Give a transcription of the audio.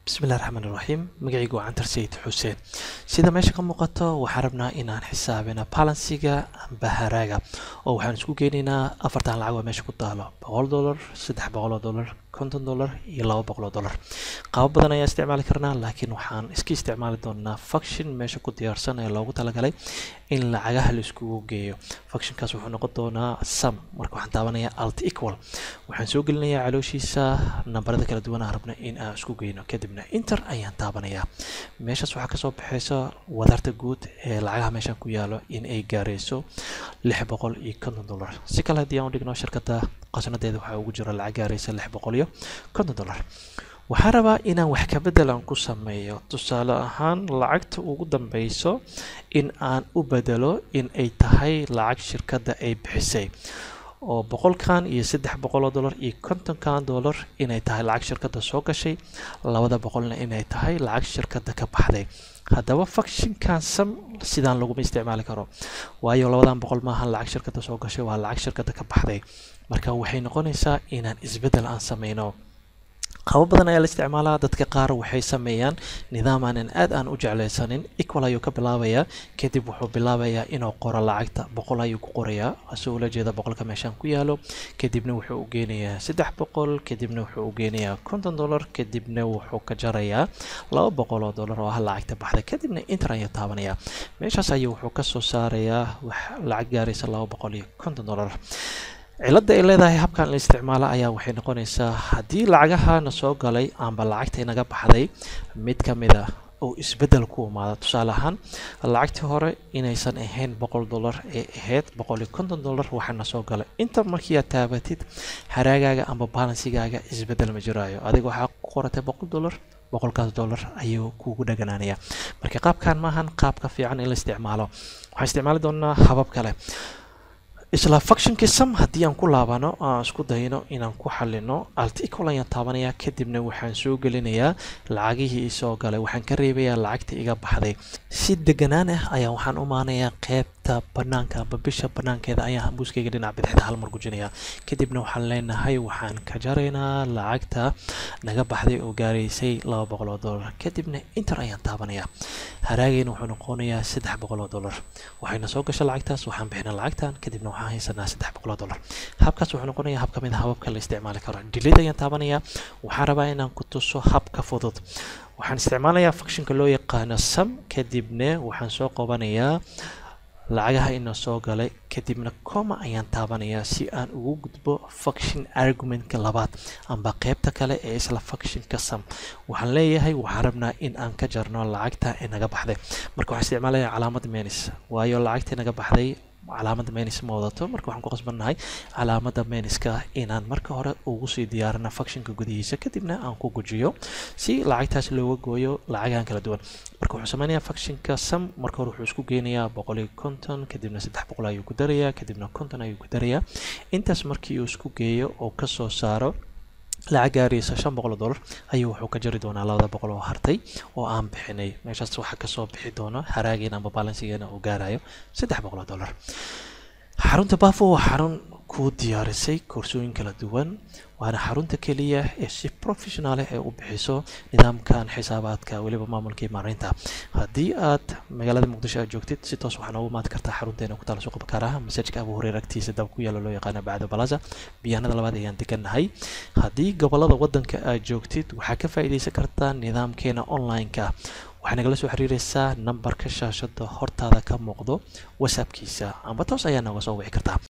bismillahi raxmaan iraxiim magacaygu waa cantar sayid xuseen sida meesha ka muuqato waxaan rabnaa inaan xisaabina balansiga amba haraaga oo waxaan isku geynaynaa afartan lacag oo meesha ku taalo boqol dollar saddex boqol oo dollar konton dollar iyo laba boqol oo dollar qaabo badan ayaa isticmaali karnaa laakiin waxaan iska isticmaali doonaa function meesha ku diyaarsan ee loogu talagalay in lacagaha la iskugu geeyo functionkaas wuxuu noqon doonaa sum marka waxaan taabanayaa alt equal waxaan soo gelinayaa calooshiisa nambarada kala duwan aan rabno in aan isku geyno kadibna inter ayaan taabanayaa meeshaas waxaa kasoo baxaysa wadarta guud ee lacagaha meeshan ku yaalo in ay gaarayso lix boqol iyo konton dollar si kale haddii aan u dhigno shirkadda qasnadeeda waxaa ugu jira lacag gaaraysa lix boqol iyo konton dollar waxaan rabaa inaan wax ka bedel aan ku sameeyo tusaale ahaan lacagta ugu dambeyso in aan u bedelo in ay tahay lacag shirkadda ay bixisay oo boqolkan iyo saddex boqoloo dollar iyo kontonkan dollar inay tahay lacag shirkadda soo gashay labada boqolna inay tahay lacag shirkadda ka baxday haddaba functionkan sam sidaan laguma isticmaali karo waayo labadan boqol maahan lacag shirkadda soo gashay waa lacag shirkadda ka baxday marka waxay noqonaysaa inaan isbeddel aan sameyno qabo badan ayaa la isticmaalaa dadka qaar waxay sameeyaan nidaam aanan aad aan u jeclaysanin equal ayuu ka bilaabayaa kadib wuxuu bilaabayaa inuu qoro lacagta boqol ayuu ku qorayaa asoo ula jeeda boqolka meeshaan ku yaalo kadibna wuxuu u geenayaa saddex boqol kadibna wuxuu u geenayaa konton dollar kadibna wuxuu ka jarayaa laba boqol oo dollar oo ah lacagta baxda kadibna inter ayuu taabanayaa meeshaas ayuu wuxuu kasoo saarayaa wax lacag gaaraysa laba boqol iyo konton dollar cilada ay leedahay habkan la isticmaalo ayaa waxay noqonaysaa haddii lacagahana soo galay amba lacagta inaga baxday mid ka mid a oo isbeddel ku imaado tusaale ahaan lacagtii hore inaysan ahayn boqol dollar ee ahayd boqol iyo konton dollar waxaana soo galay inta markii aad taabatid haraagaaga amba balansigaaga isbeddel ma jiraayo adiga waxaa ku qoratay boqol dollar boqolkaas dollar ayuu kugu dhaganaanaya marka qaabkan maahan qaabka fiican in la isticmaalo waxaan isticmaali doonaa habab kale isla functionkii sam haddii aan ku laabano aan isku dayno inaan ku xalino alt equal ayaan taabanayaa kadibna waxaan soo gelinayaa lacagihii isoo galay waxaan ka reebayaa lacagta iga baxday si deganaan ah ayaan waxaan u maanayaa qeybta banaanka amba bisha banaankeeda ayaan buuskayga dhinac bidixda hal mar gujinayaa kadibna waxaan leenahay waxaan ka jaraynaa lacagta naga baxday oo gaaraysay laba boqol oo dollar kadibna inter ayaan taabanayaa haraagayna wuxuu noqonayaa saddex boqol oo dollar waxayna soo gasha lacagtaas waxaan bixinaa lacagtan kadibna waxaan haysanaa saddex boqol oo dollar habkaas wuxuu noqonayaa hab ka mid a hababka la isticmaali karo delid ayaan taabanayaa waxaan rabaa inaan ku tuso habka fudud waxaan isticmaalayaa functionka loo yaqaano sam kadibna waxaan soo qabanayaa lacagaha ina soo galay kadibna coma ayaan taabanayaa si aan ugu gudbo function argumentka labaad amba qeybta kale ee isla functionka sam waxaan leeyahay waxaan rabnaa in aan ka jarno lacagta inaga baxday marka waxaan isticmaalayaa calaamada menis waayo lacagta inaga baxday calaamada menis ma wadato marka waxaan ku qasbannahay calaamada meniska inaan marka hore ugu sii diyaarina functionka gudihiisa kadibna aan ku gujiyo si lacagtaas looga gooyo lacagahan kala duwan marka wuxuu sameynayaa functionka sam marka hore wuxuu isku geynayaa boqol iyo konton kadibna saddex boqol ayuu ku darayaa kadibna konton ayuu ku darayaa intaas markii uu isku geeyo oo kasoo saaro lacag gaaraysa shan boqol oo dollar ayuu wuxuu ka jari doonaa labada boqol oo hartay oo aan bixinay meeshaas waxaa kasoo bixi doona haraageena amba balansigeena uu gaarayo saddex boqol oo dollar xarunta bafo waa xarun ku diyaarisay koorsooyin kala duwan waana xarunta keliya ee si professional ee u bixiso nidaamkan xisaabaadka weliba maamulkii maareynta haddii aad magaalada muqdisho aad joogtid si toos waxaa noogu maadi kartaa xarunteena ku taala suuqa bakaaraha masajka abu hureyr agtiisa dab ku yaalo loo yaqaana bacdo balaza biyaanada labaad ayaan degannahay haddii gobolada wadanka aad joogtid waxaa ka faa'iidaysan kartaa nidaamkeena online-ka waxaa nagala soo xiriireysaa nambarka shaashada hortaada ka muuqdo whatsappkiisa amba toos ayaa nooga soo wici kartaa